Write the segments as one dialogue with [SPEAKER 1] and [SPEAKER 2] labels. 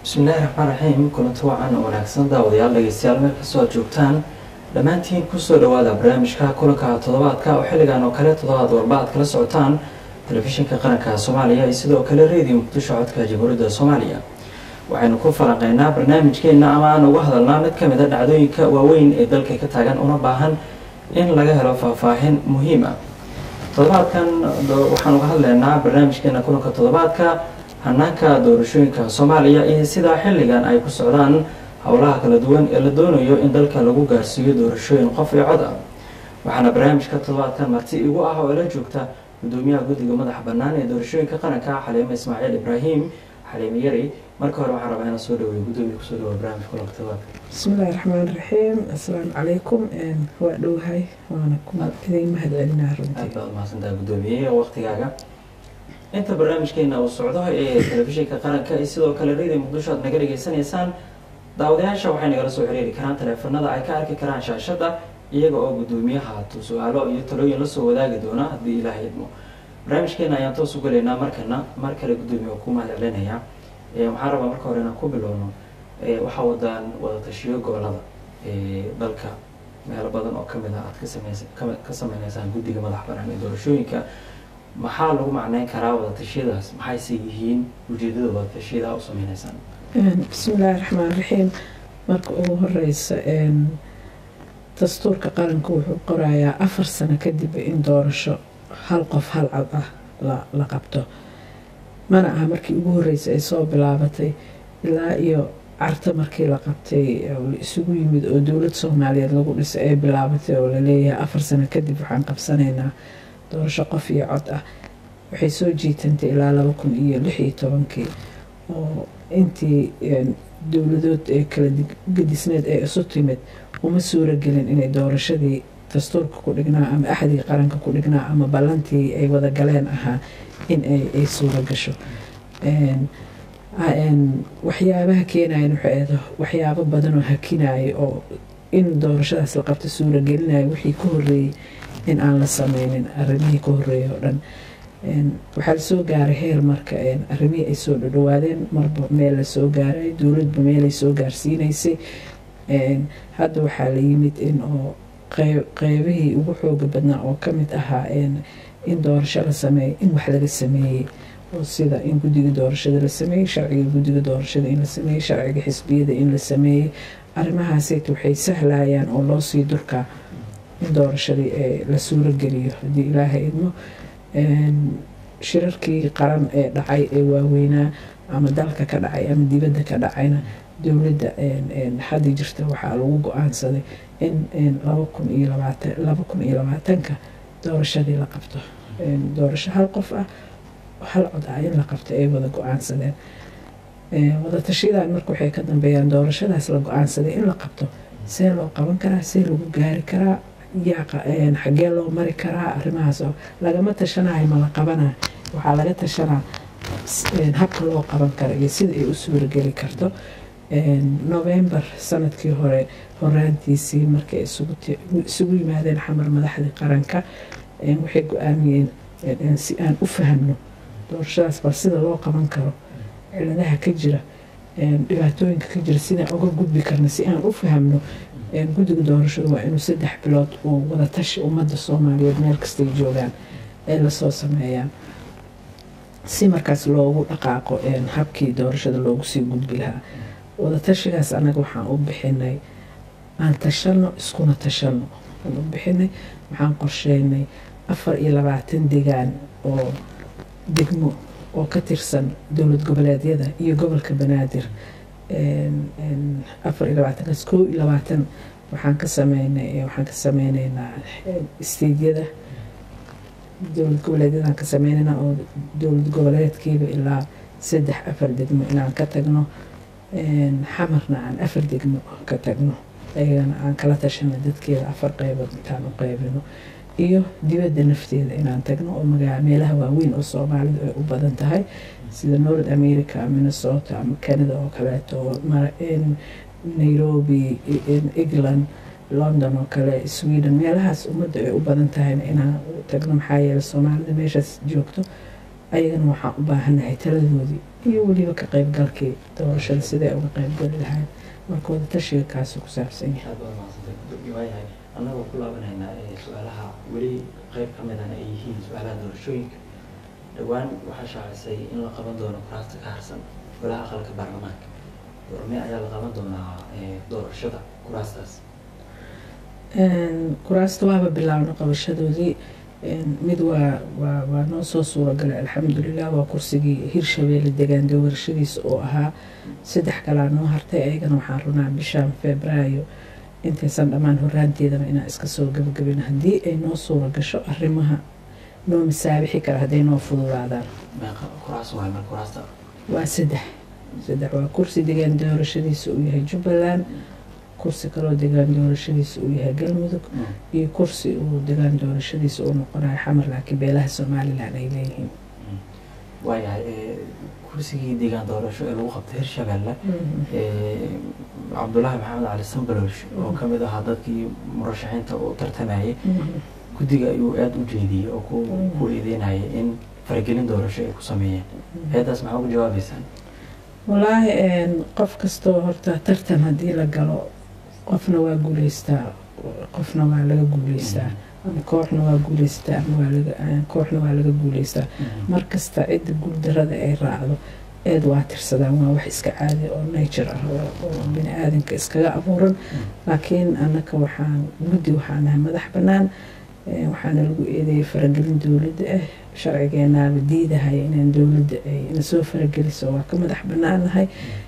[SPEAKER 1] bismillahi raxmaan raxiim kulanti wacan oo wanaagsan daawadayaal dhegeystayaal meel kastoo aad joogtaan dhammaantiin kusoo dhawaada barnaamijka kulanka toddobaadka oo xilligan oo kale toddobaad walba aad kala socotaan telefishinka qaranka soomaaliya iyo sidoo kale radio muqdisho codka jamhuuriyadda soomaaliya waxaynu ku falanqeynaa barnaamijkeena ama aan uga hadalnaa mid kamid a dhacdooyinka waaweyn ee dalka ka taagan una baahan in laga helo faahfaahin muhiim ah toddobaadkan waxaan uga hadleynaa barnaamijkeena kulanka toddobaadka hanaanka doorashooyinka soomaaliya iyo sidaa xilligan ay ku socdaan howlaha kala duwan ee la doonayo in dalka lagu gaarsiiyo doorashooyin qof iyo cod ah waxaana barnaamijka toddobaadkan marti igu ah oo ila joogta gudoomiyaha guddiga madaxa bannaan ee doorashooyinka qaranka xaliime ismaaciil ibraahim xaliime yari marka hore waxaan rabaa inaan soo dhaweeyo gudoomiya kusoo dhawa barnaamijka kulanka toddobaadka
[SPEAKER 2] bismillahi raxmaan raxiim assalaamu calaykum waa dhowhay waana ku idin mahad celinaa
[SPEAKER 1] aad
[SPEAKER 2] runtii
[SPEAKER 1] baad umahadsantaha gudoomiye waqtigaaga inta barnaamijkeena uu socdo ee telefishinka qaranka iyo sidoo kale radio muqdisho aad naga dhageysanaysaan daawadayaasha waxay nagala soo xiriiri karaan taleefanada ay ka arki karaan shaashada iyaga oo gudoomiyaha su-aalo iyo talooyin lasoo wadaagi doona haddii ilaaha idmo barnaamijkeena ayaan toos u gelaynaa markana mar kale gudoomiya oo ku mahad celinaya waxaan rabaa marka hore inaan ku bilowno waxaa wadaan wadatashiyo gobolada dalka meelo badan oo kamid ah aad ka sameys ka sameyneysaan guddiga madax banaan ee doorashooyinka maxaa lagu macneyn karaa wadatashyadaas maxayse yihiin ujeedada wadatashyada u sameyneysaan
[SPEAKER 2] bismillahi raxmaan raxiim marka ugu horeysa dastuurka qaranku wuxuu qorayaa afar sano kadib in doorasho hal qof hal cod ah la la qabto mana aha markii ugu horreysay ay soo bilaabatay ilaa iyo carta markii la qabtay oo la isugu yimid oo dowlad soomaaliyeed lagu dhisay ay bilaabatay oo laleeyahay afar sano kadib waxaan qabsanaynaa doorasho qof iyo cod ah waxay soo jiitantay ilaa laba kun iyo lix iyo tobankii oo intii dowladood ee kala gedisneed ee isu timid uma suuro gelin inay doorashadii dastuurka ku dhignaa ama axdii qaranka ku dhignaa ama ballantii ay wada galeen ahaa in ay suuro gasho waxyaabaha keenayan waxay ahayd waxyaabo badan oo hakinaya oo in doorashadaas la qabto suuro gelinaya wixii ka horreeyey in aan la sameynin arrimihii ka horreeyay oo dhan waxaa lasoo gaaray heer marka arrimihii ay soo dhadhawaadeen marba meel lasoo gaaray dowladba meelay soo gaarsiinaysay hadda waxaa la yimid in oo qeybihii ugu xooga badnaa oo ka mid ahaa in doorasho la sameeyo in wax laga sameeyey oo sida in guddiga doorashada la sameeyey sharciga guddiga doorashada in la sameeyey sharciga xisbiyada in la sameeyey arrimahaasayt waxay sahlayaan oo loo sii durkaa in doorashadii la suuro geliyo haddii ilaaha idmo shirarkii qaran ee dhacay ee waaweynaa ama dalka ka dhacay ama dibadda ka dhacayna dowladda hadda jirta waxaa lagu go-aansaday in laba kun iyo labaatan laba kun iyo labaatanka doorashadii la qabto doorasho hal qof ah hal cod ah in la qabto ay wada go-aansadeen wadatashadan marka waxay ka dambeeyaan doorashadaas la go-aansaday in la qabto see loo qaban karaa see lagu gaari karaa yaa xaggee loo mari karaa arrimahaas oo lagama tashanayo ma la qabanayo waxaa laga tashanaa habka loo qaban kara iyo sida ay u suurageli karto november sanadkii hore horaantiisii markay isugu yimaadeen xamar madaxdii qaranka waxay go-aamiyeen si aan u fahmno doorashadaas bal sida loo qaban karo ciladaha ka jira dhibaatooyinka ka jira sidaan uga gudbi karna si aan u fahmno guddiga doorashadu waa inuu saddex bilood uu wadatashi ummadda soomaaliyeed meel kastay joogaan ay lasoo sameeyaan si markaas loogu dhaqaaqo habkii doorashada loogu sii gudbi lahaa wadatashigaas annaga waxaan u bixinay aan tashanno iskuna tashanno aan u bixinay waxaan qorsheynay afar iyo labaatan degaan oo degmo oo ka tirsan dowlad goboleedyada iyo gobolka banaadir afar iyo labaatankaas koo iyo labaatan waxaan ka sameynay waxaan ka sameyneynaa isteydyada dowlad goboleedyadaan ka sameyneynaa oo dowlad goboleedkiiba ilaa saddex afar degmo inaan ka tagno xamarna aan afar degmo ka tagno ayagana aan kala tashano dadkeeda afar qeybood intaan u qeybino iyo dibadda nafteeda inaan tagno oo magaa meelaha waaweyn oo soomaalidu ay u badan tahay sida north america minnesota ama canada oo kaleeto nairobi england london oo kale sweden meelahaas ummadda ay u badan tahayna inaan tagno maxaa yeele soomaalida meeshaas joogto ayagana waxaan u baahannahay taladoodii iyo weliba ka qaybgalkii doorashada siday uga qaybgali lahayn marka wada tashiga kaasi ku saabsan yahay
[SPEAKER 1] aad baad mahadsantay waayahay annagoo ku laabanaynaa ee su-aalaha weli qeyb ka midana ay yihiin su-aalaha doorashooyinka dhowaan waxaa shaacisay in la qaban doono kuraasta ka harsan golaha aqalka baarlamaanka doormee ayaa la qaban doonaa doorashada kuraastaas
[SPEAKER 2] kuraasta waaba bilaabna qabashadoodii mid waa waa waa noo soo suuragalay alxamdulilah waa kursigii hirshabeelle degaan doorashadiisa oo ahaa saddex kalaa noo hartay ayagana waxaan runaa bishaan febraayo intaysan dhammaan horaanteedana inaan iska soo gabagabin haddii ay noo suura gasho arrimaha noo masaabixi kara hadday noo fududaadaan
[SPEAKER 1] kuraas waay mar kuraasta
[SPEAKER 2] waa saddex saddex waa kursi degaan doorashadiisa uu yahay jubbaland kursi kaloo degaan doorashadiisa uu yahay galmudug iyo kursi uu degaan doorashadiisa uu noqonayo xamar laakiin beelaha somalilan ay leeyihiin
[SPEAKER 1] waayahay kursigii deegaan doorasho ee lagu qabtay hirshabeelle cabdulaahi maxamed cali sambaloosh oo ka mid ahaa dadkii murashaxiinta u tartamayay guddiga ayuu aada u jeediyey oo ku eedeynayay in faragelin doorasho ay ku sameeyeen eedaas maxaa uga jawaabeysaan
[SPEAKER 2] wallaahi qof kastoo horta tartan haddii la galo qofna waa guuleystaa qofna waa laga guuleystaa ama kooxna waa guuleystaa ama waa laga kooxna waa laga guuleystaa markasta cidda guuldarada ay raacdo eed waa tirsadaan waa wax iska caadi oo nature ah oo bini aadanka iskaga abuuran laakiin annaka waxaan guddi waxaan nahay madax bannaan waxaana lagu eedeeyay faragelin dowladda ah sharcigeenaaba diidahaya inaan dowladda ay nasoo farageliso waa ka madax bannaannahay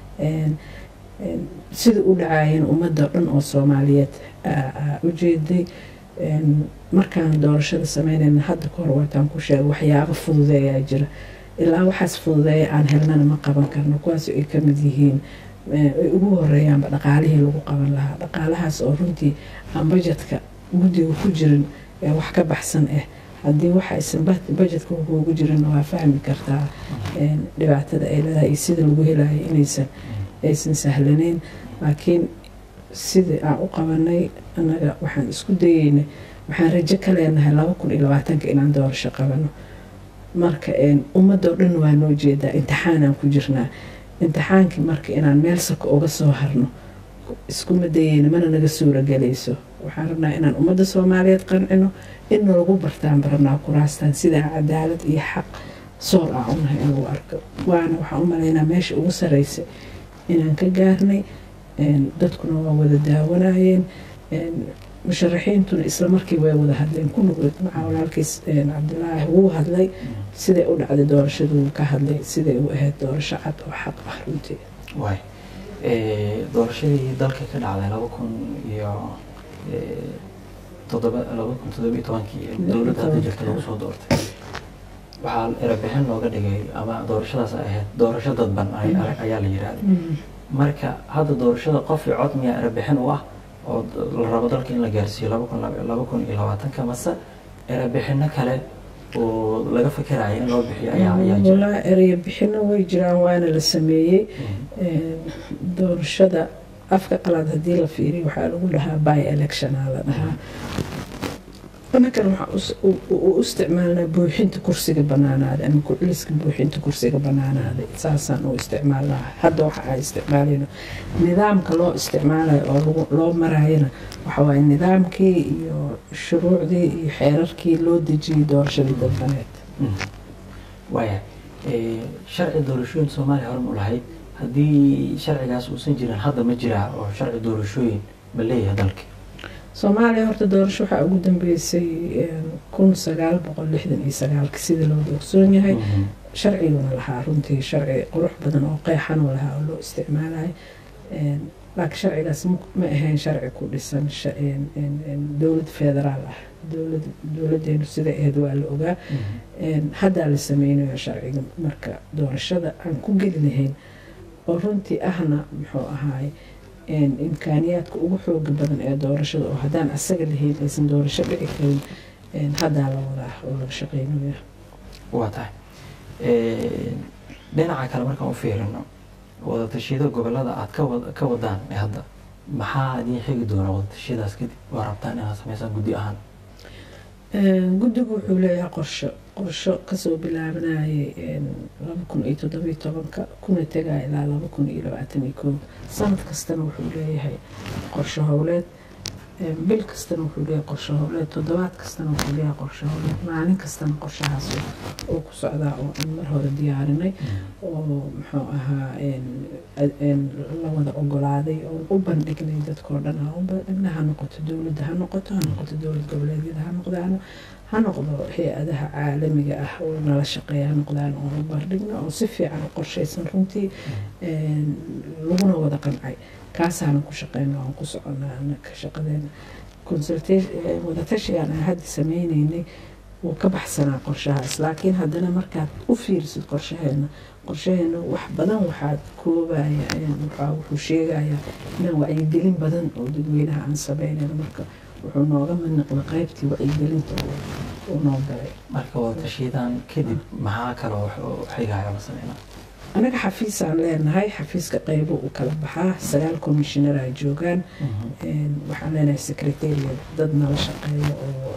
[SPEAKER 2] sida u dhacaayeen ummadda dhan oo soomaaliyeed u jeeday markaan doorashada sameynayna hadda ka hor waataan ku sheegay waxyaabo fududeeyaa jira ilaa waxaas fududeeya aan helnana ma qaban karno kuwaas ay ka mid yihiin ay ugu horeeyaanba dhaqaalihii lagu qaban lahaa dhaqaalahaas oo runtii aan bajetka guddiga ku jirin ee wax ka baxsan ah haddii waxa aysan bajetka kuugu jirin waa fahmi kartaa dhibaatada ay leedahay iyo sida lagu helayo inaysan aysan sahlaneyn laakiin sidii aan u qabanay annaga waxaan isku dayeynay waxaan rajo ka leenahay laba kun iyo labaatanka inaan doorasho qabano marka ummadoo dhan waa noo jeedaa imtixaanaan ku jirnaa imtixaankii marka inaan meel sako uga soo harno iskuma dayeyna mana naga suuragelayso waxaan rabnaa inaan ummadda soomaaliyeed qancino inna lagu bartaan baranaa kuraastaan sidaa cadaalad iyo xaq soor ah unahay in lagu arko waana waxaan u malaynaa meesha ugu sareysa inaan ka gaarnay dadkuna waa wada daawanayeen musharaxiintuna isla markii way wada hadleen ku nuqlid macaa walaalkiis cabdilaahi wuu hadlay siday u dhacday doorashadu wuu ka hadlay siday u ahayd doorasho cad oo xaq ah runtii
[SPEAKER 1] waay doorashadii dalka ka dhacday laba kun iyo todoba laba kun toddoba iyo tobankii dowladda hadda jirta lagu soo doortay waxaa erebixin looga dhigay ama doorashadaas ay ahayd doorasho dadban ayaa la yidhaahday marka hadda doorashada qof iyo cod miyaa erebixin u ah oo la rabo dalka in la gaarsiiyo laba kun laba kun iyo labaatanka mase erebixino kale oo laga fikerayo in loo bixiyo ayaa ayaa jira
[SPEAKER 2] walaa ereya bixino way jiraan waana la sameeyey doorashada afka qalaad haddii la fiiriyo waxaa lagu dhahaa by electiona la dhahaa anakan waxaa u isticmaalnaa buuxinta kursiga banaanaaday ama ku-celiska buuxinta kursiga banaanaaday saasaan u isticmaalnaa hadda waxa aan isticmaalayno nidaamka loo isticmaalayo oo loo maraayana waxa waaye nidaamkii iyo shuruucdii iyo xeerarkii loo dejiyey doorashadii dalbaneed
[SPEAKER 1] waaya sharci doorashooyin soomaaliya horan u lahayd haddii sharcigaas uusan jirin hadda ma jiraa oo sharci doorashooyin ma leeyahay dalka
[SPEAKER 2] soomaaliya horta doorasho waxaa ugu dambeysay kun sagaal boqol lixdan iyo sagaalka sida loo doogsoon yahay sharciguna lahaa runtii sharci qurux badan oo qeexanoo lahaa oo loo isticmaalayo laakiin sharcigaas ma ahayn sharci ku dhisan dowlad federaal ah dowlad dowladeenu siday ahayd waa la ogaa haddaa la sameynayo sharciga marka doorashada aan ku geli lahayn oo runtii ahna muxuu ahaay imkaaniyaadka ugu xooga badan ee doorashada oo haddaan asaga lahayn aysan doorasho dhici karin haddaa la wadaa oo laga shaqeynaya
[SPEAKER 1] waa tahay dhinaca kale markaan u fiirino wadatashyada gobolada aad ka wadaan ee hadda maxaa idiin xigi doona wadatashyadaas kadib waa rabtaan inaad sameysaan guddi ahaan
[SPEAKER 2] guddigu wuxuu leeyahay qorsho qorsho kasoo bilaabanayay laba kun iyo toddobiyo tobanka kuna tegaya ilaa laba kun iyo labaatan iyo koob sanad kastana wuxuu leeyahay qorsho howleed bil kastana wuxuu leeyahay qorsho howleed toddobaad kastana wuxuu leeyahay qorsho howleed maalin kastana qorshahaas oo ku socdaa oo aan mar hore diyaarinay oo muxuu ahaa la wada ogolaaday oo u bandhignay dadkao dhan ha u bandhignay ha noqoto dowladda ha noqoto ha noqoto dowlad goboleedyada ha noqdaan ha noqdo hay-adaha caalamiga ah oo nala shaqeeya ha noqdaan oo u bandhigno oo si fiican u qorshaysan runtii laguna wada qancay kaasaana ku shaqeyna aan ku soconaa anaka shaqadeena wadatashigaan aan hadda sameyneynay wuu ka baxsanaa qorshahaas laakiin haddana markaad u fiirisid qorshaheena qorshaheena wax badan waxaad koobaya wuxuu sheegayaa inaan wacyigelin badan oo dadweynaha aan sameynayno marka wuxuu nooga mid noqday qaybtii wacyigelinta uu noo galay
[SPEAKER 1] marka wadatashiyadan kadib maxaa kaloo xigaya la sameynaa
[SPEAKER 2] anaga xafiisaan leenahay xafiiska qaybo uu kala baxaa sagaal commissioner ay joogaan waxaan leenahay secretariat dad nala shaqeeya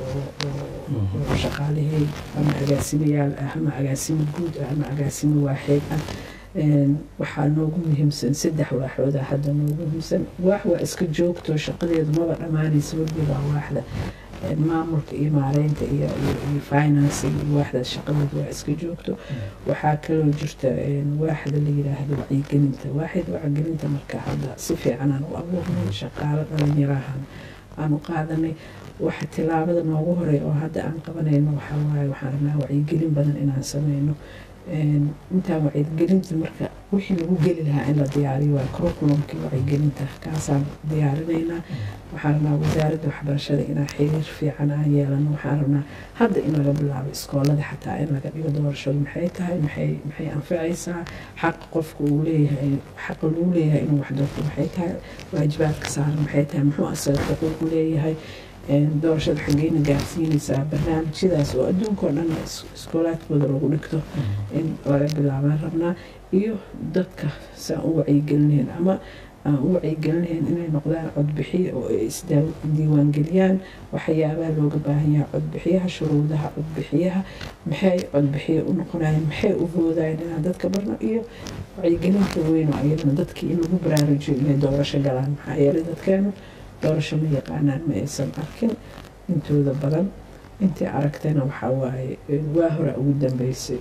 [SPEAKER 2] oo shaqaalihey ama agaasimayaal ah ama agaasimo guud ah ama agaasimo waaxeed ah waxaa noogu muhiimsan saddex waaxooda hadda noogu muhiimsan waax waa iska joogto shaqadeedu maba dhammaanaysa weliba waaxda maamulka iyo maareynta iyo financing iyo waaxda shaqadeedu waa iska joogto waxaa kaloo jirta waaxda la yiraahdo wacyigelinta waaxda wacyigelinta marka hadda si fiican aan u abuurnay shaqaalo dhalinyarahan aan u qaadanay waxa tilaabada noogu horey oo hadda aan qabanayno waxaa waaye waxaan rabnaa wacyigelin badan inaan sameyno intaan wacyigelinta marka wixii lagu geli lahaa in la diyaariyo waa curriculumkii wacyigelinta kaasaan diyaarinaynaa waxaan rabnaa wasaaradda waxbarashada inaan xiriir fiican aan yeelano waxaan rabnaa hadda in laga bilaabo iskoolada xataa in laga dhigo doorashadu maxay tahay maxay maxay anfacaysaa xaq qofka uu leeyahay xaqa lagu leeyahay inuu wax doorto maxay tahay waajibaadka saaran maxay tahay muxuu asaga xuquuq leeyahay doorashada xaggeyna gaarsiinaysaa barnaamijyadaas oo adduunka oo dhan iskoolaadkooda lagu dhigto in laga bilaabaan rabnaa iyo dadka saan u wacyigelinayn ama aan u wacyigelinayn inay noqdaan codbixiye oo ay isdiiwaangeliyaan waxyaabaha looga baahan yahay codbixiyaha shuruudaha codbixiyaha maxay codbixiye u noqonayaan maxay u voodayaan inaan dadka barno iyo wacyigelinta weyn oo iyadana dadkii in lagu baraarujiyo inay doorasho galaan maxaa yeelay dadkeenu doorasho ma yaqaanaan ma aysan arkin intooda badan intii aragtayna waxaa waaye waa hore ugu dambeysay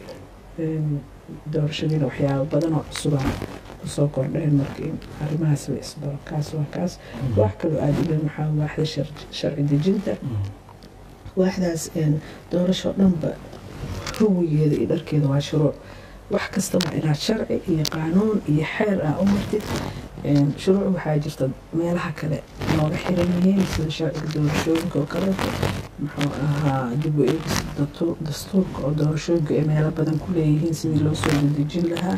[SPEAKER 2] doorashadiina waxyaaba badan oo cusubaa kusoo kordheen marka in arrimahaas la isbaro kaas waa kaas wax kaloo aada u dhan waxaa waaxda sharci dejinta waaxdaas doorasho dhanba huwigeeda iyo dharkeeda waa shuruuc wax kasta waa inaad sharci iyo qaanuun iyo xeer ah u martid shuruuc waxaa jirta meelaha kale nooga xiran yihiin sida sharciga doorashooyinka oo kaleeto muxuu ahaa dib u eegis dastuurka oo doorashooyinka ay meelo badan ku leeyihiin sidii loo soo dedejin lahaa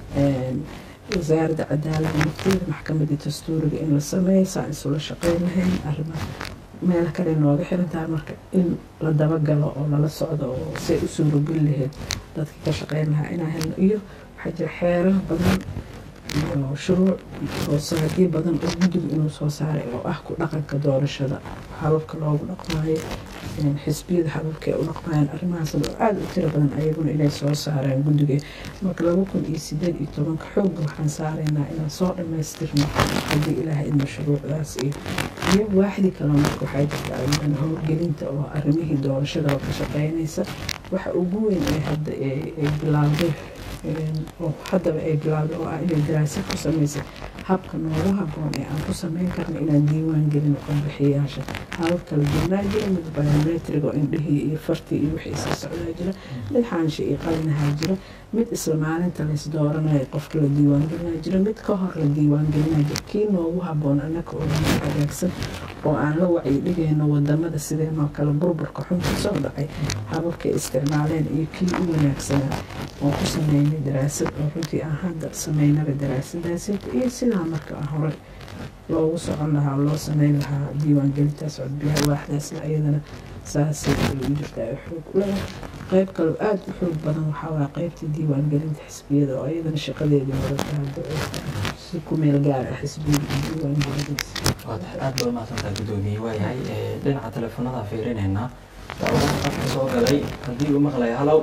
[SPEAKER 2] wasaaradda cadaaladda nafteeda maxkamadii dastuuriga in la sameeyo saan isula shaqeyn lahayn arrimaha meelo kale nooga xirantahay marka in la dabagalo oo lala socdo oo say u suurogeli lahayd dadka ka shaqeyn lahaa inaa helno iyo waxaa jira xeerar badan iyo shuruuc hoosaadyo badan oo guddigu inuu soo saaray oo ah ku dhaqanka doorashada hababka loogu dhaqmaayo xisbiyada hababka ay u dhaqmaayaan arrimahaas oo aada u tiro badan ayaguna inay soo saareen guddiga marka laba kun iyo sideed iyo tobanka xoogga waxaan saaraynaa inaan soo dhammaystirno haddii ilaahay idmo shuruucdaas iyo iyo waaxdii kale marka waxaa jirta ayadana howlgelinta oo arrimihii doorashada oo ka shaqeynaysa waxa ugu weyn ee hadda ay bilaawday oo haddaba ay bilaawday oo ah inay daraasad ku samaysay habka noogu habboon ee aan ku samayn karno inaan diiwaan gelin codbixiyayaasha habab kala duwanaa jira mid biometric oo indhihii iyo fartii iyo wixii iska socdaa jira mid xaansha iyo qalinahaa jira mid isla maalinta lays dooranaya qofka la diiwaan gelinaa jira mid ka hor la diiwaan gelinaa jira kii noogu habboon annaka oo noo hagaagsan oo aan la wacyi dhigayno wadamada sideenoo kale burburka xun ka soo dhacay hababkay isticmaaleen iyo kii u wanaagsanaa oo ku sameynay daraasad oo runtii aan hadda sameynaba daraasadaasi iyo sidaa marka hore loogu socon lahaa loo sameyn lahaa diiwaangelintaas codbiyaha waaxdaasna iyadana saasay u jirtaa xoog leedahay qayb kaloo aada u xoog badan waxaa waa qaybta diiwaangelinta xisbiyada oo iyadana shaqadeedii wadata hadda si ku meel gaar ah xisbiyada iyo diiwaangelintiisa
[SPEAKER 1] waad aada baa umahadsantaa guddoomiye waayahay dhinaca teleefonada fiirinaynaa daawadaha qofka soo galay haddii uu maqlaya halow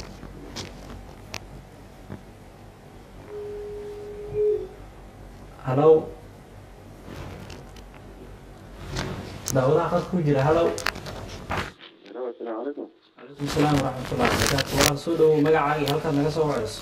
[SPEAKER 1] halow daawadaha qad ku jira halow
[SPEAKER 3] asalaamu calaykum
[SPEAKER 1] calaykum salaam waraxmatullahi wabarakaatu walaal soo dhowow magacaaga iyo halkaad naga soo wacayso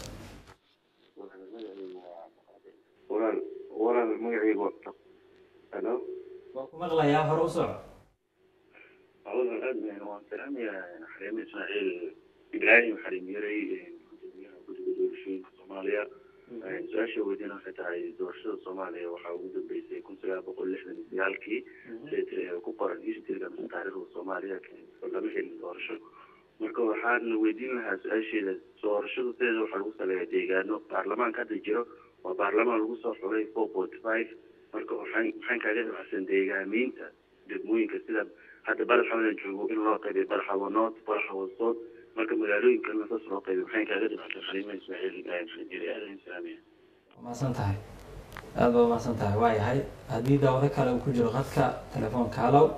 [SPEAKER 3] walaal walaal magacaygu waa halo
[SPEAKER 1] waa ku maqlayaa hore u soco
[SPEAKER 3] walaal aad baan waan salaamayaa xareeme ismaaciil ibraahim xareem yaray gudoomiyaha guddiga doorashooyinka soomaaliya su-aasha weydiina waxay tahay doorashada soomaaliya waxaa ugu dambeysay kun sagaal boqol lixdan iyo sagaalkii sida ku qoran historyga mise taariikhda soomaaliya lama helin doorasho marka waxaan weydiin lahaa su-aasheeda doorashadu sideeda waxaa lagu saleeyaa deegaano baarlamaanka hadda jiro waa baarlamaan lagu soo xulay four forty five marka waxaan waxaan kaaga dhibacsan deegaamiinta degmooyinka sida hadda badaxawadan joogo in loo qaybiyo badaxawa north badaxawa south marka magaalooyinkan saas loo qaybiyo waxaan kaaga dhibacsan xaliima ismaaciil ibraahim xajiri aadan salaamiya
[SPEAKER 1] waa mahadsan tahay aada baa mahadsan tahay waa yahay haddii daawado kale uu ku jiro qadka telefoonka halow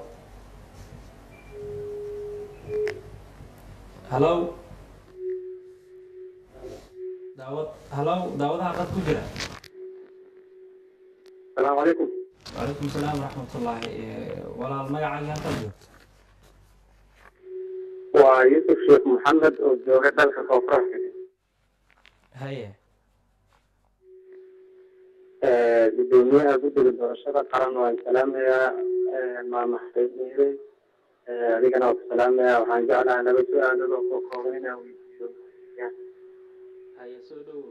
[SPEAKER 1] halow daawad halow daawadaha qad ku jira
[SPEAKER 3] asalaamu calaykum
[SPEAKER 1] wacalaykum salaam waraxmatullaahi walaal magacaagii halkaad joogto
[SPEAKER 4] waa yuusuf sheekh maxamed oo jooga dalka koonfurka
[SPEAKER 1] haye
[SPEAKER 4] gudoomiyaha guddiga doorashada qaran waan salaamayaa maama xareemiire adigana waa ku salaamayaa waxaan jeclahay laba su-aalood oo koo kooban inaan weydiiyo
[SPEAKER 1] haye soo dhowow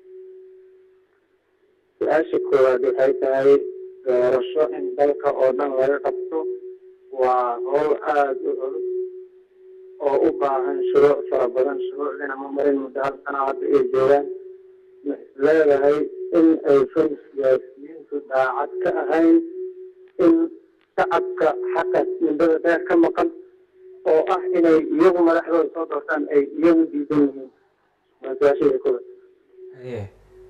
[SPEAKER 4] su-aasha koowaad waxay tahay doorasho in dalka oo dhan laga qabto waa howl aada u culus oo u baahan shuruuc fara badan shuruucdina ma marin muddo hal sana hadda ay joogaan ma isleedahay in aysan siyaasiyiintu daacad ka ahayn in shacabka xaqaas mudada dheer ka maqan oo ah inay iyagu madaxdooda soo doortaan ay iyagu diidan yihiin waa su-aashayda koowaad
[SPEAKER 1] haye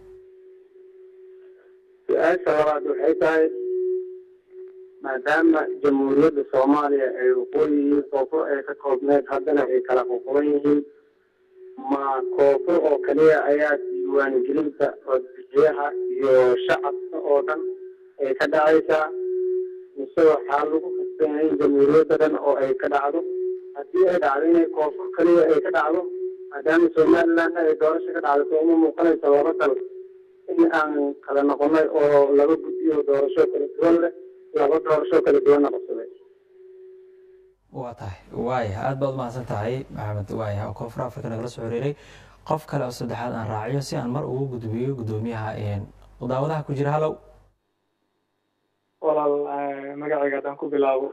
[SPEAKER 4] su-aasha labaad waxay tahay maadaama jamhuuriyadda soomaaliya ay waqooyi iyo koonfur ay ka koobneed haddana ay kala qoqoban yihiin ma koonfur oo kaliya ayaa diiwaangelinta codbixiyaha iyo shacabka oo dhan ay ka dhacaysaa mise waxaa lagu kasbanyaa in jamhuuriyadda dhan oo ay ka dhacdo haddii ay dhacdo inay koonfur kaliya ay ka dhacdo maadaama somalilandna ay doorasho ka dhacdo soo uma muuqanaysa laba dal in aan kala noqonay oo laba guddiyo doorasho kala duwan leh laba doorasho kala duwanna qabsaday
[SPEAKER 1] waa tahay waaya aada baad umahadsan tahay maxamed waaya oo koonfur africa nagala soo xiriiray qof kale oo saddexaad aan raaciyo si aan mar ugu gudbiyo guddoomiyaha daawadaha ku jira halow
[SPEAKER 5] walaal magacayga haddaan ku bilaabo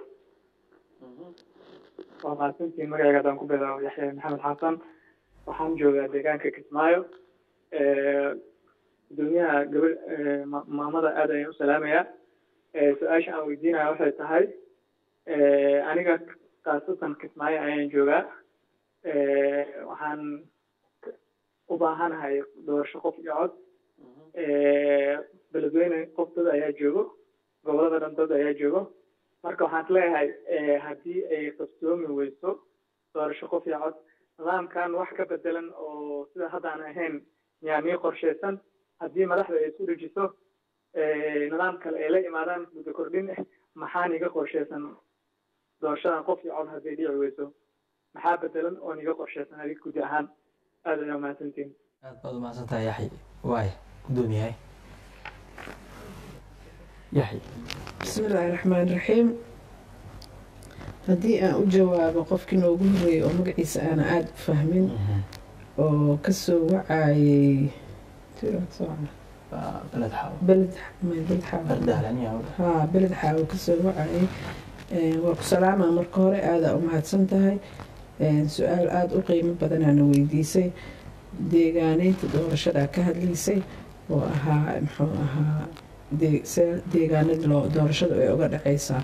[SPEAKER 5] waa mahadsantiin magacayga haddaan ku bilaabo yaxya maxamed xasan waxaan joogaa deegaanka kismaayo gudoomiyaha gabadh maamada aad ayaan u salaamayaa su-aasha aan weydiinaya waxay tahay aniga khaasatan kismaayo ayaan joogaa waxaan u baahanahay doorasho qof iyo cod beledweyne qof dad ayaa joogo gobolada dhan dad ayaa joogo marka waxaan leeyahay haddii ay qabsoomi weyso doorasho qof iyo cod nidaamkan wax ka bedelan oo sida haddaan ahayn miyaa nii qorshaysan haddii madaxda ay isku dhejiso nidaam kale ay la imaadaan muddo kordhin ah maxaa niga qorshaysan doorashadan qof iyo cod hadday dhici weyso maxaa bedelan oo niga qorshaysan adig gudi ahaan aad ayaa umahadsantiin
[SPEAKER 1] aada baad umahadsan tahay yaxya waaya guddoomiyahay yaxya
[SPEAKER 2] bismi illaahi raxmaan raxiim haddii aan u jawaabo qofkii noogu horeeyey oo magaciisa aana aada u fahmin oo kasoo wacayay
[SPEAKER 1] beled xaawo
[SPEAKER 2] beled beled xaawo
[SPEAKER 1] bardahlanyaa
[SPEAKER 2] haa beled xaawo kasoo wacayay waa ku salaamaa marka hore aadaa u mahadsan tahay su-aal aada u qiimo badanaana weydiisay deegaaneynta doorashadaa ka hadlaysay oo ahaa muxuu ahaa deegaanada loo doorashada ay uga dhaceysaa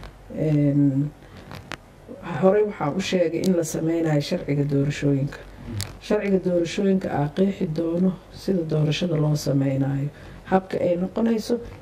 [SPEAKER 2] horey waxaan u sheegay in la sameynayo sharciga doorashooyinka sharciga doorashooyinka aa qeexi doono sida doorashada loo sameynayo habka ay noqonayso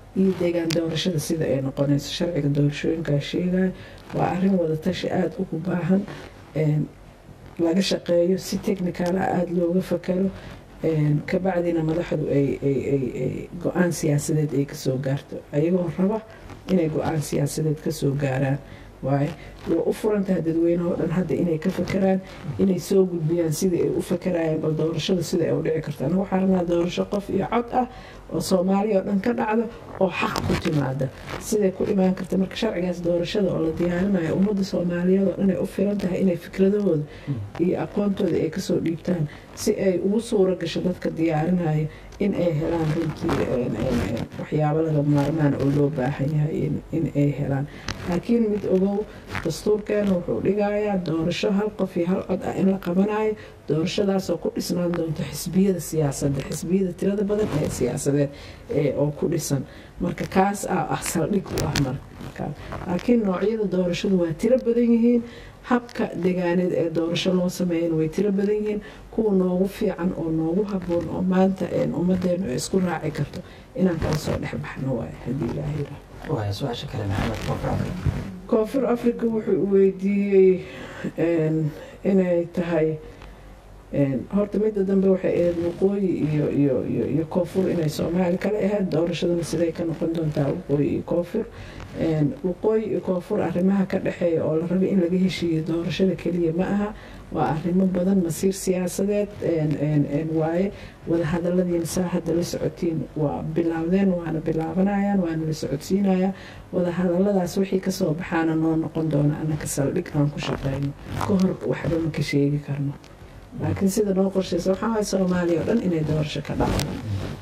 [SPEAKER 2] iyo deegaan doorashada sida ay noqonayso sharciga doorashooyinkaa sheegaya waa arrin wadatashi aada ugu baahan laga shaqeeyo si technicala aada looga fakaro kabacdina madaxdu ay go-aan siyaasadeed ay kasoo gaarto ayagoo raba inay go-aan siyaasadeed kasoo gaaraan waaye waa u furantaha dadweyneho dhan hadda inay ka fakeraan inay soo gudbiyaan sidai ay u fakarayaan bal doorashada sida ay u dhici karto anagu waxaa rabnaa doorasho qof iyo cod ah oo soomaaliya oo dhan ka dhacdo oo xaq ku timaada siday ku imaan karta marka sharcigaas doorashada oo la diyaarinayo ummadda soomaaliyeed oo dhan ay u filan tahay inay fikradahooda iyo aqoontooda ay kasoo dhiibtaan si ay ugu suura gasho dadka diyaarinaya in ay helaan runtii waxyaabo laga maarmaan oo loo baahan yahay in ay helaan laakiin mid ogow dastuurkeena wuxuu dhigayaa doorasho hal qof iyo hal cod ah in la qabanayo doorashadaasoo ku dhisnaan doonto xisbiyada siyaasadda xisbiyada tirada badan ee siyaasadeed oo ku dhisan marka kaas ah ah saldhig u ah marka laakiin noocyada doorashadu waa tiro badan yihiin habka degaaneed ee doorasho loo sameeyana way tiro badan yihiin kuwa noogu fiican oo noogu haboon oo maanta ummadeenu ay isku raaci karto inaan kala soo dhex baxno waay haddii ilaaha yidhaah
[SPEAKER 1] su-aasha kale maxamed koonfur africa
[SPEAKER 2] koonfur africa wuxuu weydiiyey inay tahay horta midda dambe waxay ahayd waqooyi iyo iyo iyo iyo koonfur inay soomaali kale ahayd doorashadana siday ka noqon doontaa waqooyi iyo koonfur waqooyi iyo koonfur arrimaha ka dhexeeya oo la rabay in laga heshiiyo doorashada keliya ma aha waa arrimo badan masiir siyaasadeed waaye wadahadaladiina saa hadda la socotiin waa bilaawdeen waana bilaabanayaan waana la socodsiinayaa wadahadaladaas wixii kasoo baxaana noo noqon doona anaka saldhig aan ku shaqeyno ka hor waxba ma ka sheegi karno laakiin sida noo qorshaysa waxaa waay soomaaliya oo dhan inay doorasho ka dhacdo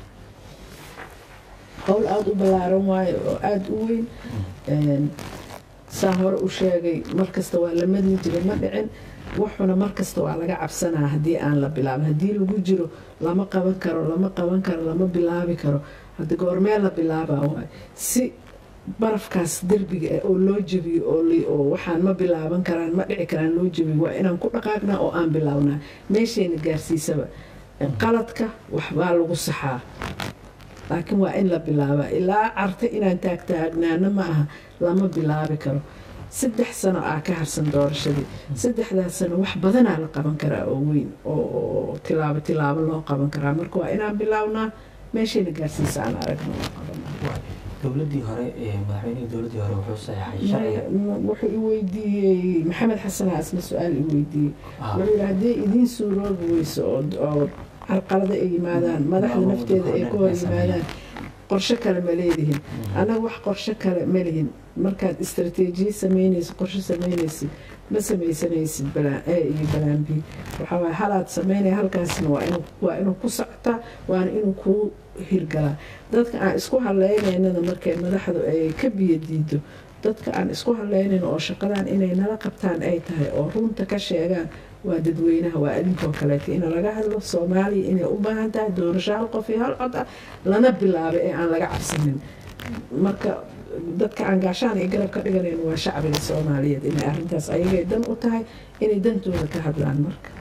[SPEAKER 2] howl aada u ballaaran waayo oo aada u weyn saa hore u sheegay markasta waa la madli jiray ma dhicin wuxuna markasta waa laga cabsanaa haddii aan la bilaabin haddii lagu jiro lama qaban karo lama qaban karo lama bilaabi karo haddi goormee la bilaabaa waay si barafkaas derbiga oo loo jebiyo oo waxaan ma bilaaban karaan ma dhici karaan loo jebiyo waa inaan ku dhaqaagnaa oo aan bilaabnaa meeshayna gaarsiisaba qaladka waxbaa lagu saxaa laakiin waa in la bilaabaa ilaa carta inaan taagtaagnaana ma aha lama bilaabi karo saddex sano aa ka harsan doorashadii saddexdaas sano wax badanaa la qaban karaa oo weyn oo tilaabo tilaabo loo qaban karaa marka waa inaan bilaabnaa meeshayna gaarsiisa aan aragno oo qabanaa
[SPEAKER 1] dowladii hore madaxweynihii dowladii hore wuxuu saxeexay sharciga
[SPEAKER 2] wuxuu i weydiiyey maxamed xasan asna su-aal i weydiiyey wuxuu yidhi haddii idiin suuroobi weyso oo carqalada ay yimaadaan madaxda nafteeda ay ka hor yimaadaan qorshe kale ma leedihin annaga wax qorshe kale ma lihin markaad istrateejiya sameynaysid qorshe sameynaysid ma samaysanaysid a iyo balaan b waxawaay halaad sameynaya halkaasna waa inuu ku socotaa waana inuu kuu hirgalaa dadka aan isku haleynaynana markay madaxdu ay ka biyo diido dadka aan isku haleynayn oo shaqadan inay nala qabtaan ay tahay oo runta ka sheegaan waa dadweynaha waa idinkoo kaleeta in laga hadlo soomaaliya inay u baahan tahay doorasho hal qof iyo hal cod ah lana bilaabay ee aan laga cabsanin marka dadka aan gaashaan iyo garab ka dhiganayn waa shacbiga soomaaliyeed inay arrintaas ayagay dan u tahay inay dantooda ka hadlaan marka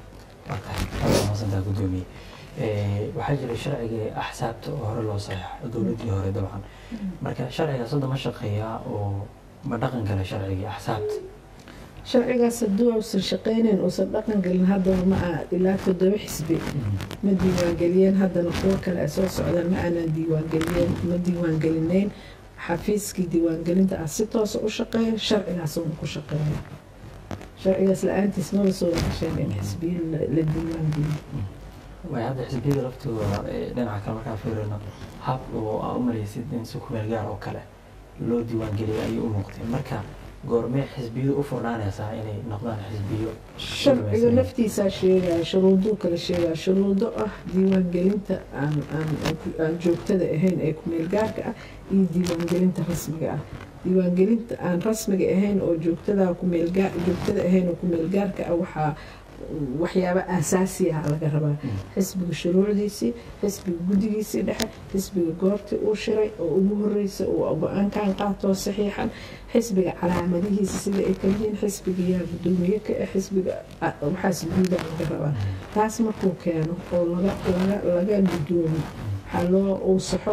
[SPEAKER 1] masantaa gudoomiye waxaa jiray sharcigii axsaabta oo hore loo saxeexo dowladii hore dabcan marka sharcigaas hadda ma shaqeeyaa oo ma dhaqan gala sharcigii axsaabta
[SPEAKER 2] sharcigaas hadduu uusan shaqeynayn uusan dhaqan gelin haddaba ma aha ilaa toddoba xisbi ma diiwaangeliyeen haddana kuwo kale ay soo socdaan ma aanan diiwaangeliyeen ma diiwaangelinayn xafiiskii diiwaangelinta ah si toosa u shaqeeya sharcigaas uuna ku shaqeeya sharcigaas la-aantiis maba soo gasheen in xisbiyin la diiwaangeliyo
[SPEAKER 1] way hadda xisbiyada laftooda dhinaca kale markaa fiirino hab oo aa u malaysid in si kumeel gaar oo kale loo diiwaangeliyay ayay u muuqdeen marka goormee xisbiyadu u furnaanaysaa inay noqdaan xisbiyo
[SPEAKER 2] sharciga naftiisaa sheegaya shuruuduu kala sheegaya shuruudo ah diiwaangelinta aan aan joogtada ahayn ee kumeel gaarka ah iyo diiwaangelinta rasmiga ah diiwaangelinta aan rasmiga ahayn oo joogtada kumeelgaa joogtada ahayn oo kumeel gaarka ah waxaa waxyaaba aasaasi ah laga rabaa xisbiga shuruucdiisii xisbiga guddigiisii dhexe xisbiga goortii uu shiray oo ugu horeysa uu go-aankan qaatoo saxiixan xisbiga calaamadihiisa sida ay kala yihiin xisbiga yaa gudoomiye ka ah xisbiga waxaas guudaa laga rabaa taas markuu keeno oo laga laga laga gudoomo waxaa loo uu saxo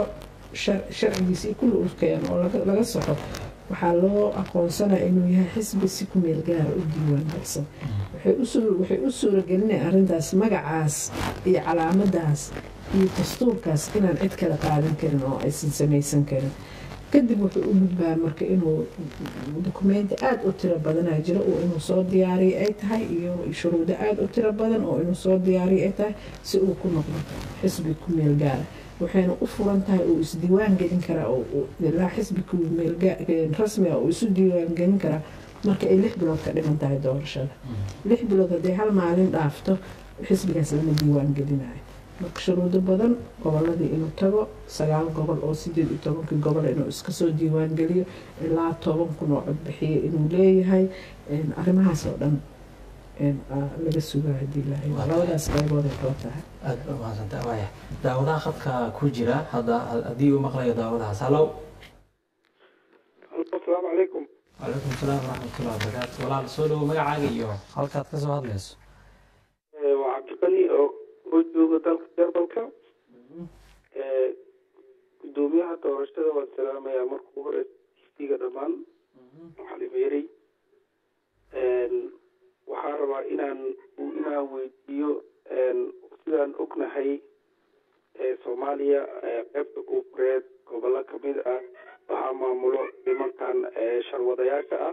[SPEAKER 2] sharcigiisii kulli uu keeno oo laga soxo waxaa loo aqoonsanaya inuu yahay xisbi si ku meel gaara u diiwaan galsan waxay u suuragelinaya arrintaas magacaas iyo calaamadaas iyo dastuurkaas inaan cid kale qaadan karin oo aysan samaysan karin kadib wuxuu u gudbaa marka inuu dukumenti aada u tiro badanaa jiro oo inuu soo diyaariya ay tahay iyo shuruudo aada u tiro badan oo inuu soo diyaariya ay tahay si uu ku noqdo xisbi ku meel gaara waxayna u furan tahay uu isdiiwaan gelin karaa ilaa xisbi ku meel rasmiga uu isu diiwaan gelin karaa marka ay lix bilood ka dhiman tahay doorashada lix bilood hadday hal maalin dhaafto xisbigaas lama diiwaan gelinayo marka shuruudo badan goboladii inuu tago sagaal gobol oo sideed iyo tobankii gobol inuu iska soo diiwaan geliyo ilaa toban kun oo codbixiye inuu leeyahay arrimahaas oo dhan laga sugaa hadii ilaahay labadaas qaybood ay kala tahay
[SPEAKER 1] aada ba umahadsantaa waaya daawadaha khadka ku jira hadda haddii uu maqlayo daawadahaas hallow
[SPEAKER 6] asalaamu calaykum
[SPEAKER 1] calaykum salaam waraxmatullah wabarakaatu walaal soo dhowo magacaaga iyo halkaad ka soo hadlayso
[SPEAKER 6] waa cabdiqani oo oo jooga dalka jarmalka gudoomiyaha doorashada waan salaamayaa markuu hore tv-ga dhammaan xalimeerey waxaa rabaa inaan inaan weydiiyo sidaan ognahay soomaaliya qeybta koonfureed gobollo kamid ah waxaa maamulo nimankan sharwadayaasha ah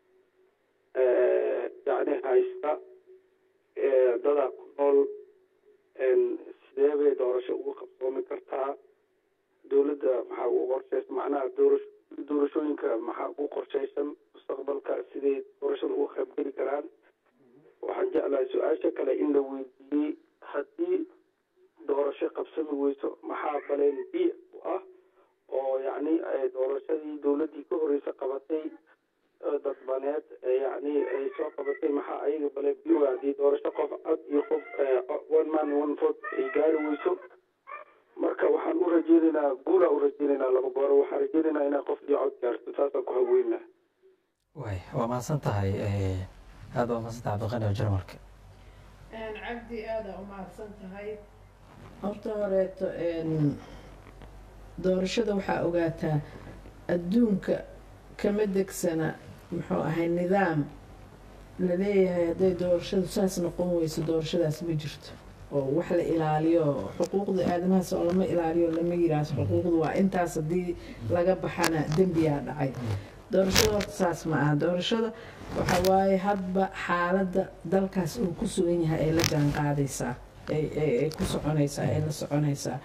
[SPEAKER 6] yacni haysta dadaa ku nool sidee bay doorasho ugu qabsoomi kartaa dowladda maxaa ugu qorshaysan macnaha doorasho doorashooyinka maxaa ugu qorshaysan mustaqbalka siday doorashada uga qaybgeli karaan waxaan jeclahay su-aasha kale in la weydiiyey haddii doorasho qabsami weyso maxaa baleen b u ah oo yacni doorashadii dowladdii ka horeysa qabatay dadbaneed yacni ay soo qabatay maxaa ayaga baleen b u haddii doorasho qof cod iyo qof one man one vote ay gaari weyso marka waxaan u rajeynaynaa guulaa u rajeynaynaa laba gooro waxaan rajeynaynaa inaa qof iyo cod gaarto saasaan ku haweynaha
[SPEAKER 1] way waa mahadsan tahay aada waa mahadsan tahay cabdiqani oo jarmalka
[SPEAKER 2] cabdi aada u mahadsan tahay horta horeeto doorashada waxaa ogaataa adduunka kama degsana muxuu ahay nidaam la leeyahay hadday doorashadu saas noqon weyso doorashadaas ma jirto oo wax la ilaaliyo xuquuqda aadamahaas oo lama ilaaliyo lama yiraahdo xuquuqdu waa intaas haddii laga baxana dembiyaa dhacay doorashada horta saas ma aha doorashada waxa waaye hadba xaaladda dalkaas uu ku sugan yahay ay la jaan qaadaysaa ay ku soconaysaa ay la soconaysaa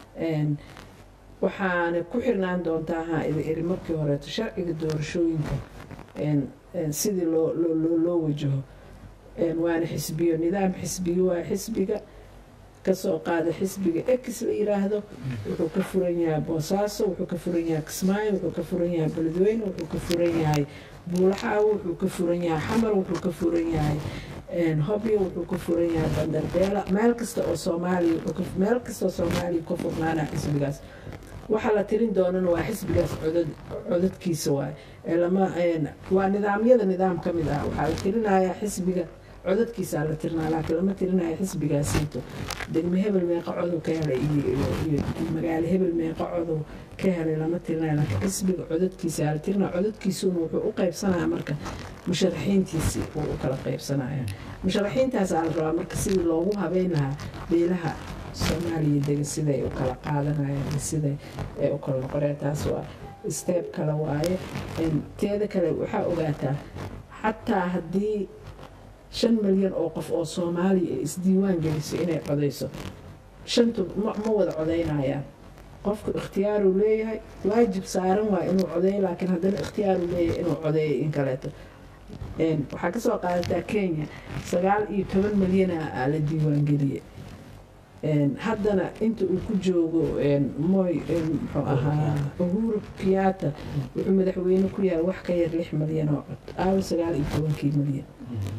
[SPEAKER 2] waxaana ku xirnaan doontaa ha iri markii horeeto sharciga doorashooyinka sidii loo loo loo wajaho waana xisbiyo nidaam xisbiyo waa xisbiga kasoo qaada xisbiga ex la yiraahdo wuxuu ka furan yahay boosaaso wuxuu ka furan yahay kismaayo wuxuu ka furan yahay beledweyne wuxuu ka furan yahay buulaxaawo wuxuu ka furan yahay xamar wuxuu ka furan yahay hobyo wuxuu ka furan yahay bandarbeela meel kasta oo soomaaliya meel kasta oo soomaaliya ka furnaana xisbigaas waxaa la tirin doonana waa xisbigaas codad codadkiisa waay lama waa nidaamyada nidaam ka mid ah waxaa la tirinayaa xisbiga codadkiisaa la tirinaa laakiin lama tirinaya xisbigaasiito degme hebel meeqa codow ka helay iyo magaalo hebel meeqa codow ka helay lama tirinaya laakiin xisbiga codadkiisaa la tirinaya codadkiisuna wuxuu u qaybsanaya marka musharaxiintiisii uu u kala qaybsanaya musharaxiintaasaa la rabaa marka sidii loogu habeyn lahaa beelaha soomaaliya dega siday u kala qaadanayaan siday ay u kala noqonayaan taas waa steeb kale waaye teeda kale waxaa ogaataa xataa haddii shan milyan oo qof oo soomaaliya ay isdiiwaan geliso inay codayso shantu ma wada codaynayaan qofku ikhtiyaaruu leeyahay waajib saaran waa inuu codeeyo laakiin haddana ikhtiyaaruu leeyahay inuu codeeyo in kaleeto waxaa kasoo qaadataa kenya sagaal iyo toban milyana la diiwaangeliye haddana inta uu ku joogo moy muxuu ahaa uhuru kiyaata wuxuu madaxweyne ku yahay wax ka yar lix milyan oo cod aawo sagaal iyo tobankii milyan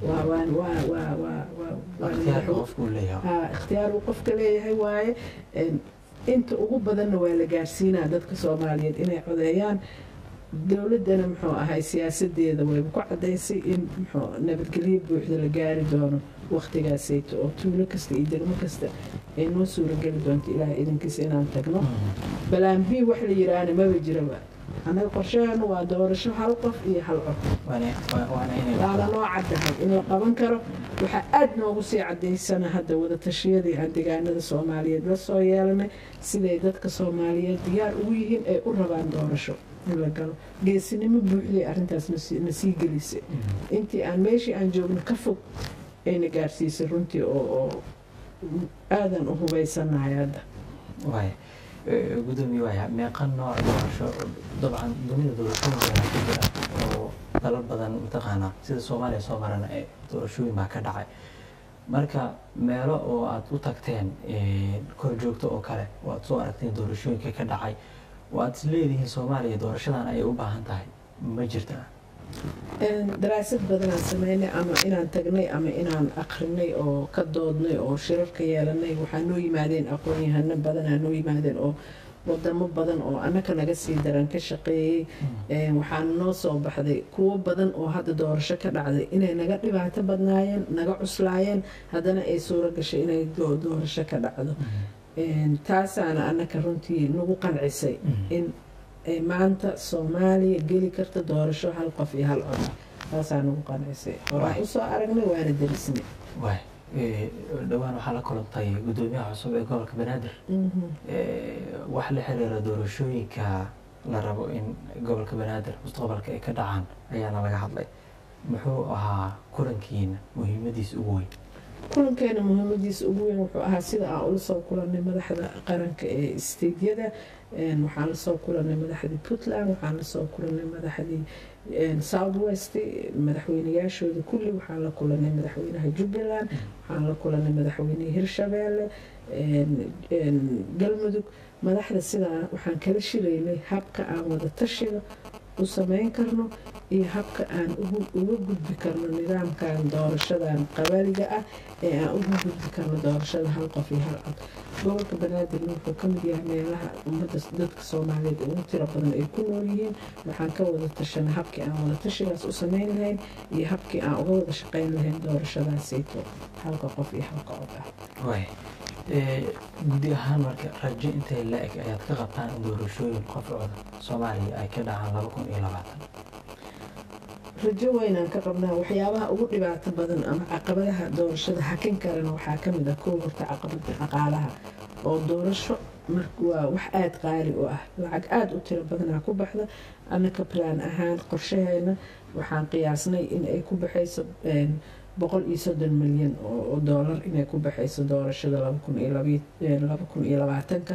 [SPEAKER 2] ikhtiyaar uu qofka leeyahay waaye inta ugu badanna waa la gaarsiinaa dadka soomaaliyeed inay codeeyaan dowladdana muxuu ahay siyaasadeeda wayba ku cadaysay in muxuu nabadgelyo buuxda la gaari doono waqtigaasayto oo tuulo kasta iyo degmo kasta ay noo suurageli doonto ilaahay idinkiisa inaan tagno balaan b wax la yiraahna maba jiraba annaga qorshaheenu waa doorasho hal qof iyo hal cod waana noo caddahay in la qaban karo waxaa aada noogu sii cadaysana hadda wadatashyadii aan deegaanada soomaaliyeed la soo yeelanay siday dadka soomaaliyeed diyaar ugu yihiin ay u rabaan doorasho in la galo geesinimo buuxday arrintaas na sii gelisay intii aan meeshii aan joogno ka fog ayna gaarsiisay runtii oo aadan u hubaysanahay hadda
[SPEAKER 1] gudoomiye waaya meeqa nooc doorasho dabcan dunida doorashooyinka ku jira oo dalal badan mataqaanaa sida soomaaliya soo marana ee doorashooyin baa ka dhacay marka meelo oo aad u tagteen kor joogto oo kale oo aad soo aragteen doorashooyinka ka dhacay oo aad is leedihiin soomaaliya doorashadan ayay u baahan tahay ma jirtaa
[SPEAKER 2] daraasad badanaan sameynay ama inaan tagnay ama inaan akrinay oo ka doodnay oo shirarka yeelanay waxaa noo yimaadeen aqoon-yahano badanaa noo yimaadeen oo wadamo badan oo annaka naga sii daran ka shaqeeyey waxaana noo soo baxday kuwo badan oo hadda doorasho ka dhacday inay naga dhibaato badnaayeen naga cuslaayeen haddana ay suuro gashay inay doorasho ka dhacdo taasaana annaka runtii nagu qancisay in ay maanta soomaaliya geli karta doorasho hal qof iyo hal cod taasaa nagu qancisay horaan usoo aragnay waana derisnay
[SPEAKER 1] dhowaan waxaa la kulantay guddoomiyaha cusub ee gobolka banaadir wax la xiriira doorashooyinka la rabo in gobolka banaadir mustaqbalka ay ka dhacaan ayaana laga hadlay muxuu ahaa kulankiina muhiimadiisa ugu weyn
[SPEAKER 2] kulankeena muhiimadiisa ugu weyn wuxuu ahaa sida aan ula soo kulanay madaxda qaranka ee steydyada waxaan lasoo kulanay madaxdii puntland waxaan lasoo kulanay madaxdii south west madaxweyneyaashooda kulli waxaan la kulanay madaxweynaha jubbaland waxaan la kulanay madaxweynihii hirshabeelle galmudug madaxda sidaa waxaan kala shiraynay habka aan wada tashiga u sameyn karno iyo habka aan uga gudbi karno nidaamkan doorashadan qabaliga ah ee aan uga gudbi karno doorashada hal qof iyo hal cod gobolka banaadirna wuxuu ka mid yahay meelaha ummadda dadka soomaaliyeed ugu tiro badan ay ku nool yihiin waxaan ka wada tashanay habkii aan wada tashigaas u sameyn lahayn iyo habkii aan uga wada shaqeyn lahayn doorashadaasayto halka qof iyo halka cod ah
[SPEAKER 1] gudi ahaan marka rajo intay la eg ayaad ka qabtaan in doorashooyin qofcooda soomaaliya ay ka dhacaan laba kun iyo labaatan
[SPEAKER 2] rajo weynaan ka qabnaa waxyaabaha ugu dhibaato badan ama caqabadaha doorashada hakin karana waxaa ka mid ah kow horta caqabada dhaqaalaha oo doorasho waa wax aada qaali u ah lacag aada u tiro badanaa ku baxda annaka plan ahaan qorshaheena waxaan qiyaasnay in ay ku baxayso boqol iyo soddon milyan oo doolar inay ku baxayso doorashada laba kun iyo labaatanka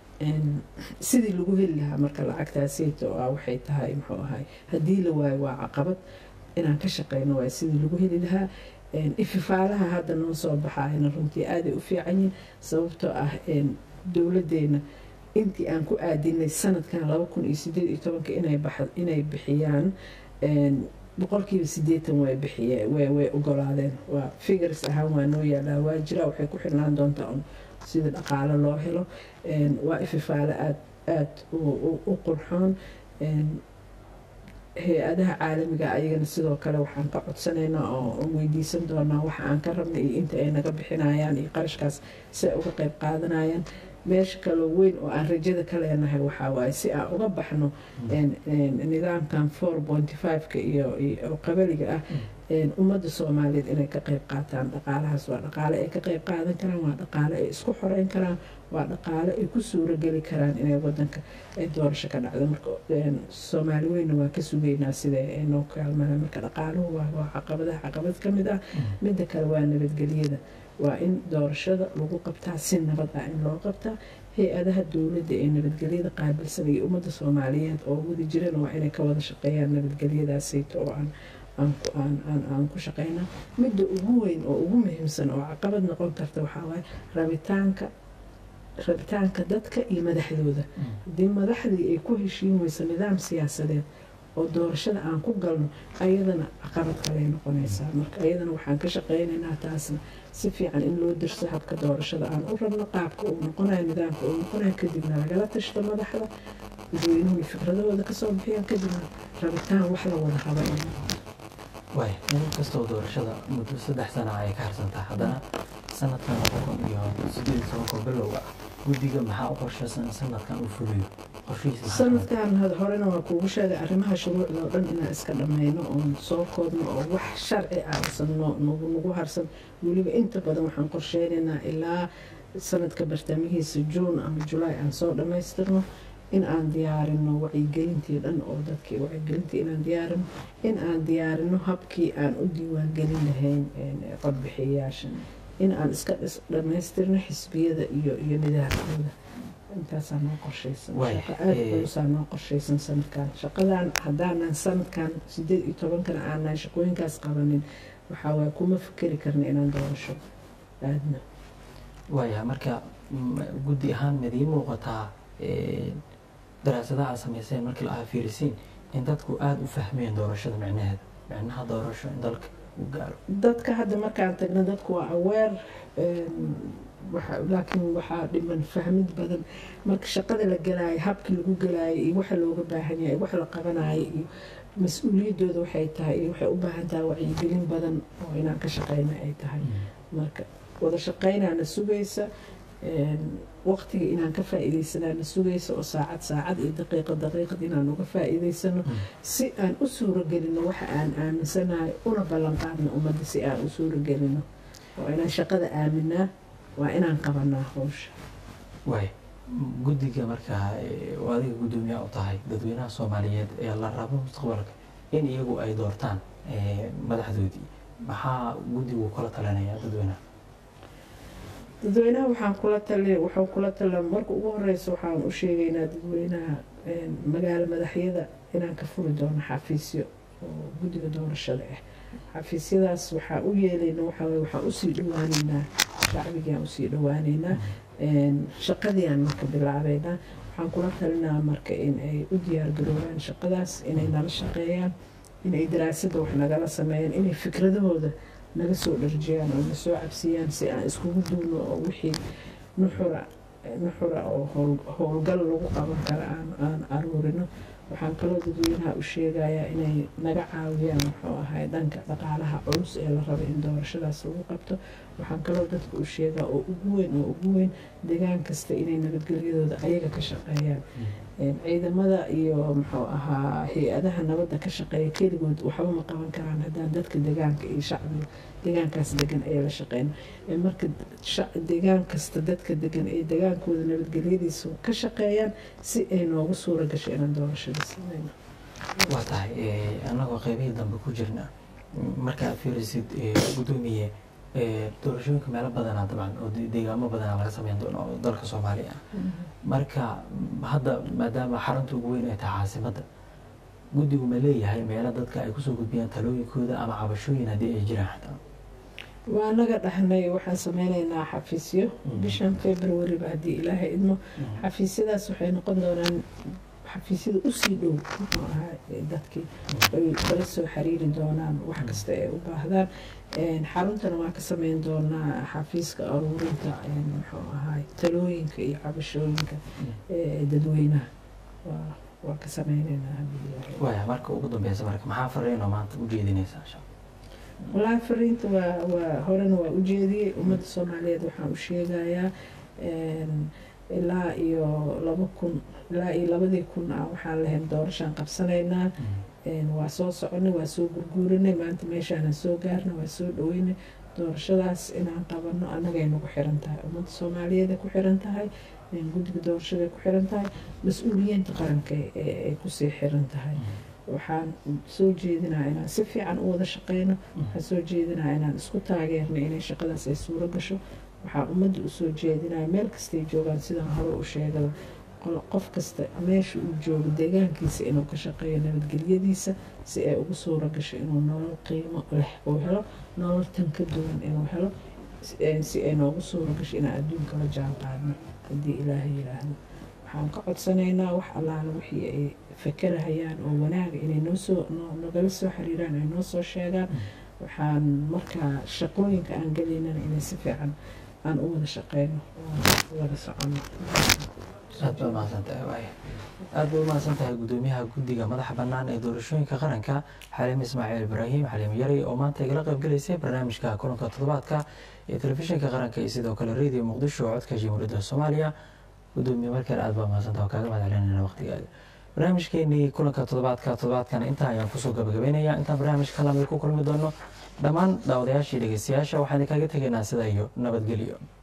[SPEAKER 2] sidii lagu heli lahaa marka lacagtaasiyta oo ah waxay tahay muxuu ahay haddii la waayo waa caqabad inaan ka shaqeyno waay sidii lagu heli lahaa ififaalaha hadda noo soo baxaayna runtii aaday u fiican yihin sababtoo ah dowladeena intii aan ku aadinay sanadkan laba kun iyo sideed iyo tobanka inay bixiyaan boqolkiiba sideetan way bixiye way ogolaadeen waa figures ahaan waa noo yaalaa waa jira waxay ku xirnaan doontaa un sida dhaqaalo loo helo waa ififaale aad aada u qurxoon hay-adaha caalamiga ayagana sidoo kale waxaan ka codsanaynaa oo weydiisan doonaa waxa aan ka rabnay iyo inta ay naga bixinayaan iyo qarashkaas si ay uga qeyb qaadanayaan meesha kaloo weyn oo aan rajada ka leenahay waxaa waaye si aan uga baxno nidaamkan four pointy five-ka iyo qabaliga ah ummadda soomaaliyeed inay ka qeyb qaataan dhaqaalahaas waa dhaqaale ay ka qeyb qaadan karaan waa dhaqaale ay isku xoreyn karaan waa dhaqaale ay ku suurogeli karaan inay wadanka ay doorasho ka dhacdo marka soomaali weynna waa ka sugeynaa sida ay noo kaalmaan marka dhaqaaluhu waa caqabadaha caqabad ka mid ah midda kale waa nabadgelyada waa in doorashada lagu qabtaa si nabad ah in loo qabtaa hay-adaha dowladda ee nabadgelyada qaabilsan iyo ummadda soomaaliyeed oo wada jirana waa inay ka wada shaqeeyaan nabadgelyadaasayto oo aan aan ku shaqeyna midda ugu weyn oo ugu muhiimsan oo caqabad noqon karta waxaa waaye rabitaanka rabitaanka dadka iyo madaxdooda haddii madaxdii ay ku heshiin weyso nidaam siyaasadeed oo doorashada aan ku galno ayadana caqabad kaley noqonaysaa marka ayadana waxaan ka shaqeynaynaa taasna si fiican in loo dirso habka doorashada aan u rabno qaabka uu noqonayo nidaamka uu noqonayo kadibna lagala tashto madaxda dadweynuhu fikradahooda kasoo bixiyaan kadibna rabitaan wax la wada raba in
[SPEAKER 1] waay in kastoo doorashada muddo saddex sana ay ka harsantahay haddana sanadkan laba kun iyo sideed iyo tobanka bilowga ah guddiga maxaa u qorshaysan in sanadkan uu fuliyo qorshihiisa maxaa kamid
[SPEAKER 2] sanadkan had horena waa kuugu sheegay arrimaha shuruucda oo dhan inaan iska dhammayno oon soo koobno oo wax sharci ah uusan noo- nagu nagu harsan weliba inta badan waxaan qorsheynaynaa ilaa sanadka bartaamihiisa juun ama julaay aan soo dhammaystirno in aan diyaarino wacyigelintii dhan oo dadkii wacyigelintii inaan diyaarino in aan diyaarino habkii aan u diiwaangelin lahayn een, codbixiyayaasha in aan iska dhis- dhammaystirno xisbiyada iyo iyo nidaamkooda intaasaa noo qorshaysan
[SPEAKER 1] Waay,
[SPEAKER 2] shaqo aada
[SPEAKER 1] eh,
[SPEAKER 2] culusaa noo qorshaysan sanadkan shaqadan haddaanan sanadkan sideed iyo tobankana aanan shaqooyinkaas qabanin waxaa waay kuma fikeri karna inaan doorasho aadno
[SPEAKER 1] waaya marka mm, guddi ahaan midii muuqataa eh, daraasadaha aad samayseen markii la fiirisiin in dadku aada u fahmeen doorashada micnaheeda micnaha doorasho in dalka uu gaaro
[SPEAKER 2] dadka hadda markaan tagno dadku waa aweer laakiin waxaa dhiman fahmid badan marka shaqada la galaayo habkii lagu galaayo iyo waxa looga baahan yahay wax la qabanayo iyo mas-uuliyaddooda waxay tahay iyo waxay u baahan tahay wacyigelin badan oo inaan ka shaqeyno ay tahay marka wada shaqeynaana sugaysa waqtiga inaan ka faa'iidaysanaana sugaysa oo saacad saacad iyo daqiiqad daqiiqad inaan uga faa'iidaysano si aan u suuragelino waxa aan aaminsanahay una ballan qaadno ummadda si aan u suuragelino oo inaan shaqada aaminaa waa inaan qabanaa howsha
[SPEAKER 1] waay guddiga markaa eh, oo adiga guddoomiyaha u tahay dadweynaha soomaaliyeed ee la rabo mustaqbalka in iyagu ay doortaan eh, madaxdoodii maxaa guddigu kula talinayaa dadweynaha
[SPEAKER 2] dadweynaha waxaan kula tali waxaan kula tala marka ugu horeysa waxaan u sheegaynaa dadweynaha een, magaalo madaxyada inaan ka furi doono xafiisyo oo guddiga doorashada ah xafiisyadaas waxaa u yeelayna waxaa waye waxaan usii dhawaaneynaa shacbigaan usii dhawaaneynaa een, shaqadiiaan marka bilaabeynaa waxaan kula talinaa marka in ay u diyaargaroobaan shaqadaas inay nala shaqeeyaan inay daraasadda wax nagala sameeyaan inay fikradahooda naga soo dharjiyaan oo na soo cabsiiyaan si aan iskugu duulno oo wixii nuxura nuxura oo howl- howlgal lagu qaban kara aan aan aruurino waxaan kaloo dadweynaha u sheegayaa inay naga caawiyaan muxuu ahay dhanka dhaqaalaha culus ee la rabo in doorashadaas lagu qabto waxaan kaloo dadka u sheegaa oo ugu weyn oo ugu weyn deegaan kasta inay nabadgelyadooda ayaga ka shaqeeyaan Een, ciidamada iyo muxuu ahaa hay-adaha nabadda ka shaqeeya keligood waxba ma qaban karaan haddaan dadka deegaanka iyo shacbiga deegaankaas degan ay la shaqeyn Ee, marka shac- deegaan kasta dadka degan ay degaankooda nabadgelyadiisa ka shaqeeyaan si ay noogu suura gasho inaan doorashada sameyno
[SPEAKER 1] waa tahay eh, annagoo qeybihii dambe ku jirna marka aad fiirisid eh, guddoomiye eh, doorashooyinka meelo badanaa dabcan oo de- deegaamo badanaa laga sameyn doono oo dalka soomaaliya ah marka m- hadda maadaama xarunta ugu weyn ay tahay caasimadda guddigu ma leeyahay meelo dadka ay kusoo gudbiyaan talooyinkooda ama cabashooyin haddii ay jiraan xataa
[SPEAKER 2] waa naga dhahnay waxaan sameynaynaa xafiisyo
[SPEAKER 1] Mhm.
[SPEAKER 2] bishan februaryba haddii ilaahay idmo xafiisyadaas waxay noqon doonaan xafiisyada usii dhow muxuu ahaa ee dadkii ay kala soo xiriiri doonaan wax kasta ay u baahdaan Een, xaruntana waan ka sameyn doonaa xafiiska aruurinta een, muxuu ahaa talooyinka iyo cabashooyinka ee dadweynaha waa waa ka sameynaynaa haddii ilaahay
[SPEAKER 1] waaya marka ugu dambeysa marka maxaa fariinoo maanta u jeedinaysaa insha
[SPEAKER 2] wallaahi fariinta waa waa horena waa u jeediyey ummadda soomaaliyeed waxaan u sheegayaa een, ilaa iyo laba kun ilaa iyo labadii kun ah waxaan lahayn doorashaan qabsanaynaa Een, waa soo soconay waa soo gurguurinay maanta meeshaanan soo gaarnay waa soo dhaweynay doorashadaas inaan qabano annagay nagu xiran tahay ummadda soomaaliyeed ay ku xiran tahay een, guddiga doorashada ay ku xiran tahay mas-uuliyiinta qaranka ee ay kusii xiran tahay waxaan soo jeedinaa inaan si fiican u wada shaqeyno waxaan soo jeedinaa inaan isku taageerno inay shaqadaas ay suuro gasho waxaan ummadda usoo jeedinaya meel kastay joogaan sidaan hore u sheegada qol- qof kasta meesha uu joogo deegaankiisa inuu ka shaqeeyo nabadgelyadiisa si ay ugu suuro gasho inuu nolol qiimo leh uu helo nolol tan ka duwan inuu helo si- een, si ay noogu suuro gasho inaan adduunka la jaan qaadno haddii ilaahay yidhaahdo waxaan ka codsanaynaa wax allaala wixii ay fakerahayaan oo wanaaga inay noo soo noo- nagala soo xiriiraan ay noo soo sheegaan waxaan markaa shaqooyinka aan gelaynana inay si fiican aan u wada shaqeyno oo wada socono
[SPEAKER 1] aad baad mahadsan tahay waay aad baad umahadsan tahay gudoomiyaha guddiga madaxa bannaan ee doorashooyinka qaranka xaliim ismaaciil ibraahim xaliim yari oo maanta igala qaybgalaysay barnaamijka kulanka toddobaadka ee telefishinka qaranka iyo sidoo kale radio muqdisho oo codka jamhuuriyadda soomaaliya gudoomiye markale aad baad mahadsantaha oo kaaga mahad celinayna waqtigaaga barnaamijkeenii kulanka toddobaadka toddobaadkan intaa ayaan kusoo gabagabeynaya intaan barnaamijka lamid ku kulmi doono dhammaan daawadayaashii dhegeystayaasha waxaan idinkaga tegaynaa sida iyo nabadgelyo